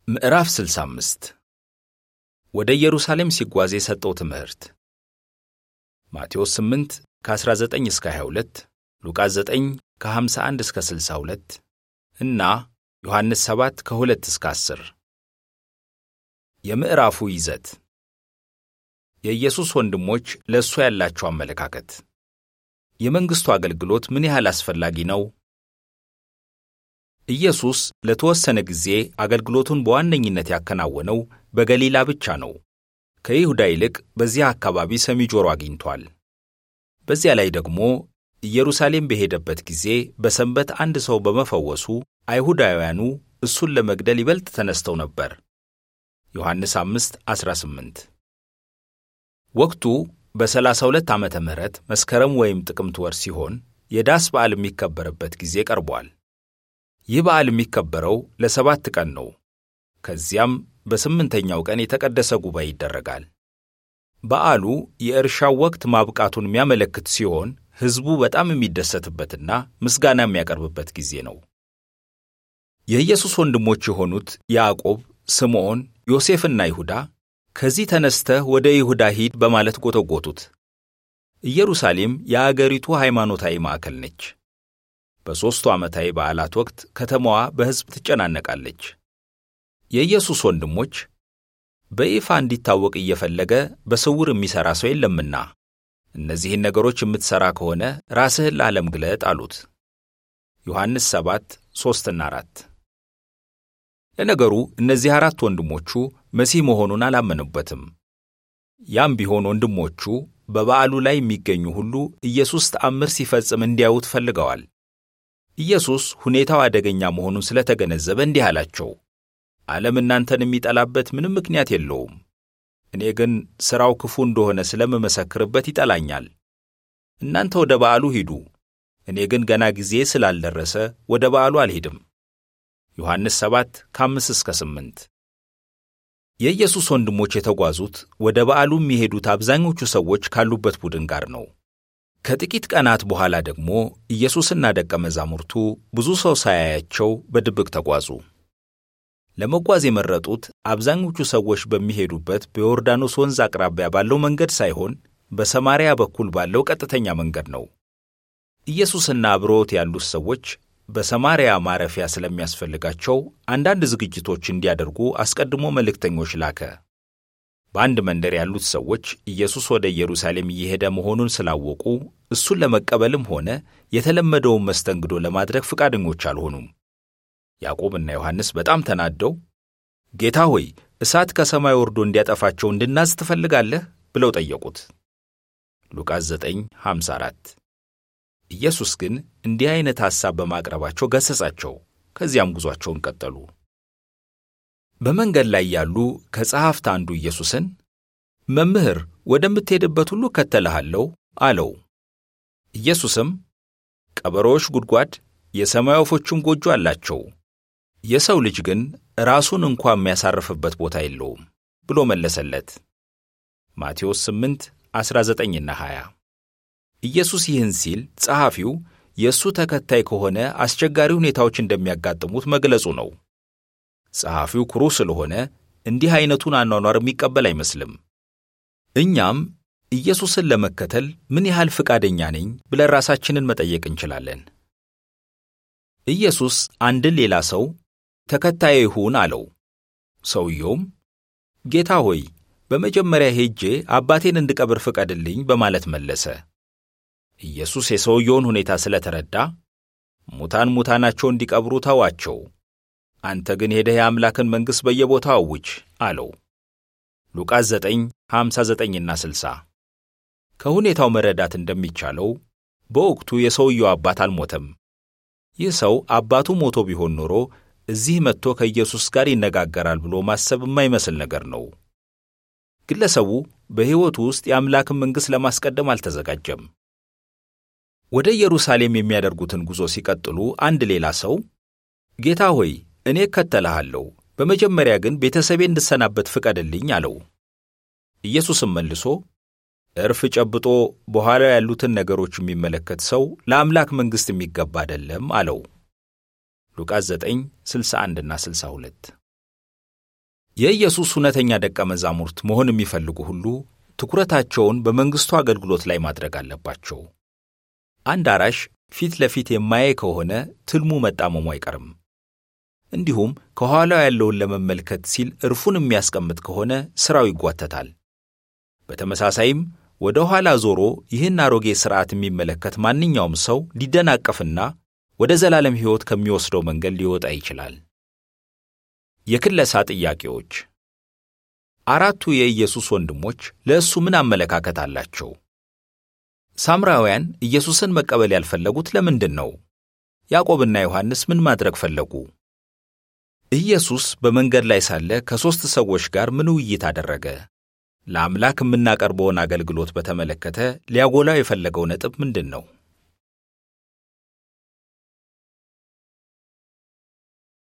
ምዕራፍ 65 ወደ ኢየሩሳሌም ሲጓዝ የሰጠው ትምህርት ማቴዎስ 8 ከ19 እስከ 22፣ ሉቃስ 9 ከ51 እስከ 62 እና ዮሐንስ 7 ከ2 እስከ 10። የምዕራፉ ይዘት የኢየሱስ ወንድሞች ለእሱ ያላቸው አመለካከት፣ የመንግሥቱ አገልግሎት ምን ያህል አስፈላጊ ነው? ኢየሱስ ለተወሰነ ጊዜ አገልግሎቱን በዋነኝነት ያከናወነው በገሊላ ብቻ ነው። ከይሁዳ ይልቅ በዚያ አካባቢ ሰሚ ጆሮ አግኝቷል። በዚያ ላይ ደግሞ ኢየሩሳሌም በሄደበት ጊዜ በሰንበት አንድ ሰው በመፈወሱ አይሁዳውያኑ እሱን ለመግደል ይበልጥ ተነስተው ነበር። ዮሐንስ 5 18 ወቅቱ በ32 ዓመተ ምህረት መስከረም ወይም ጥቅምት ወር ሲሆን የዳስ በዓል የሚከበርበት ጊዜ ቀርቧል። ይህ በዓል የሚከበረው ለሰባት ቀን ነው። ከዚያም በስምንተኛው ቀን የተቀደሰ ጉባኤ ይደረጋል። በዓሉ የእርሻው ወቅት ማብቃቱን የሚያመለክት ሲሆን ሕዝቡ በጣም የሚደሰትበትና ምስጋና የሚያቀርብበት ጊዜ ነው። የኢየሱስ ወንድሞች የሆኑት ያዕቆብ፣ ስምዖን፣ ዮሴፍና ይሁዳ ከዚህ ተነስተህ ወደ ይሁዳ ሂድ በማለት ጎተጎቱት። ኢየሩሳሌም የአገሪቱ ሃይማኖታዊ ማዕከል ነች። በሦስቱ ዓመታዊ በዓላት ወቅት ከተማዋ በሕዝብ ትጨናነቃለች። የኢየሱስ ወንድሞች በይፋ እንዲታወቅ እየፈለገ በስውር የሚሠራ ሰው የለምና እነዚህን ነገሮች የምትሠራ ከሆነ ራስህን ለዓለም ግለጥ አሉት። ዮሐንስ 7 3ና 4 ለነገሩ እነዚህ አራት ወንድሞቹ መሲህ መሆኑን አላመኑበትም። ያም ቢሆን ወንድሞቹ በበዓሉ ላይ የሚገኙ ሁሉ ኢየሱስ ተአምር ሲፈጽም እንዲያዩት ፈልገዋል። ኢየሱስ ሁኔታው አደገኛ መሆኑን ስለተገነዘበ እንዲህ አላቸው፣ ዓለም እናንተን የሚጠላበት ምንም ምክንያት የለውም። እኔ ግን ሥራው ክፉ እንደሆነ ስለምመሰክርበት ይጠላኛል። እናንተ ወደ በዓሉ ሂዱ፣ እኔ ግን ገና ጊዜ ስላልደረሰ ወደ በዓሉ አልሄድም። ዮሐንስ 7 ከ5 እስከ 8 የኢየሱስ ወንድሞች የተጓዙት ወደ በዓሉ የሚሄዱት አብዛኞቹ ሰዎች ካሉበት ቡድን ጋር ነው። ከጥቂት ቀናት በኋላ ደግሞ ኢየሱስና ደቀ መዛሙርቱ ብዙ ሰው ሳያያቸው በድብቅ ተጓዙ። ለመጓዝ የመረጡት አብዛኞቹ ሰዎች በሚሄዱበት በዮርዳኖስ ወንዝ አቅራቢያ ባለው መንገድ ሳይሆን በሰማርያ በኩል ባለው ቀጥተኛ መንገድ ነው። ኢየሱስና አብረውት ያሉት ሰዎች በሰማርያ ማረፊያ ስለሚያስፈልጋቸው አንዳንድ ዝግጅቶች እንዲያደርጉ አስቀድሞ መልእክተኞች ላከ። በአንድ መንደር ያሉት ሰዎች ኢየሱስ ወደ ኢየሩሳሌም እየሄደ መሆኑን ስላወቁ እሱን ለመቀበልም ሆነ የተለመደውን መስተንግዶ ለማድረግ ፈቃደኞች አልሆኑም። ያዕቆብና ዮሐንስ በጣም ተናደው ጌታ ሆይ እሳት ከሰማይ ወርዶ እንዲያጠፋቸው እንድናዝ ትፈልጋለህ? ብለው ጠየቁት። ሉቃስ 9:54 ኢየሱስ ግን እንዲህ አይነት ሐሳብ በማቅረባቸው ገሠጻቸው። ከዚያም ጉዟቸውን ቀጠሉ። በመንገድ ላይ ያሉ ከጸሐፍት አንዱ ኢየሱስን መምህር፣ ወደምትሄድበት ሁሉ እከተልሃለሁ አለው። ኢየሱስም ቀበሮዎች ጉድጓድ፣ የሰማይ ወፎችም ጎጆ አላቸው፣ የሰው ልጅ ግን ራሱን እንኳ የሚያሳርፍበት ቦታ የለውም ብሎ መለሰለት። ማቴዎስ 8 19ና 20 ኢየሱስ ይህን ሲል ጸሐፊው የእሱ ተከታይ ከሆነ አስቸጋሪ ሁኔታዎች እንደሚያጋጥሙት መግለጹ ነው። ጸሐፊው ኩሩ ስለሆነ እንዲህ ዐይነቱን አኗኗር የሚቀበል አይመስልም። እኛም ኢየሱስን ለመከተል ምን ያህል ፈቃደኛ ነኝ ብለን ራሳችንን መጠየቅ እንችላለን። ኢየሱስ አንድን ሌላ ሰው ተከታዬ ይሁን አለው። ሰውየውም ጌታ ሆይ በመጀመሪያ ሄጄ አባቴን እንድቀብር ፍቀድልኝ በማለት መለሰ። ኢየሱስ የሰውየውን ሁኔታ ስለተረዳ ሙታን ሙታናቸው እንዲቀብሩ ተዋቸው፣ አንተ ግን ሄደህ የአምላክን መንግሥት በየቦታው አውጅ አለው። ሉቃስ 9 59ና 60 ከሁኔታው መረዳት እንደሚቻለው በወቅቱ የሰውየው አባት አልሞተም። ይህ ሰው አባቱ ሞቶ ቢሆን ኖሮ እዚህ መጥቶ ከኢየሱስ ጋር ይነጋገራል ብሎ ማሰብ የማይመስል ነገር ነው። ግለሰቡ በሕይወቱ ውስጥ የአምላክን መንግሥት ለማስቀደም አልተዘጋጀም። ወደ ኢየሩሳሌም የሚያደርጉትን ጉዞ ሲቀጥሉ አንድ ሌላ ሰው ጌታ ሆይ እኔ እከተልሃለሁ፣ በመጀመሪያ ግን ቤተሰቤ እንድሰናበት ፍቀድልኝ አለው። ኢየሱስም መልሶ እርፍ ጨብጦ በኋላው ያሉትን ነገሮች የሚመለከት ሰው ለአምላክ መንግሥት የሚገባ አይደለም አለው። ሉቃስ 9 61ና 62 የኢየሱስ እውነተኛ ደቀ መዛሙርት መሆን የሚፈልጉ ሁሉ ትኩረታቸውን በመንግሥቱ አገልግሎት ላይ ማድረግ አለባቸው። አንድ አራሽ ፊት ለፊት የማያይ ከሆነ ትልሙ መጣመሙ አይቀርም። እንዲሁም ከኋላው ያለውን ለመመልከት ሲል እርፉን የሚያስቀምጥ ከሆነ ሥራው ይጓተታል። በተመሳሳይም ወደ ኋላ ዞሮ ይህን አሮጌ ሥርዓት የሚመለከት ማንኛውም ሰው ሊደናቀፍና ወደ ዘላለም ሕይወት ከሚወስደው መንገድ ሊወጣ ይችላል። የክለሳ ጥያቄዎች። አራቱ የኢየሱስ ወንድሞች ለእሱ ምን አመለካከት አላቸው? ሳምራውያን ኢየሱስን መቀበል ያልፈለጉት ለምንድን ነው? ያዕቆብና ዮሐንስ ምን ማድረግ ፈለጉ? ኢየሱስ በመንገድ ላይ ሳለ ከሦስት ሰዎች ጋር ምን ውይይት አደረገ? ለአምላክ የምናቀርበውን አገልግሎት በተመለከተ ሊያጎላው የፈለገው ነጥብ ምንድን ነው?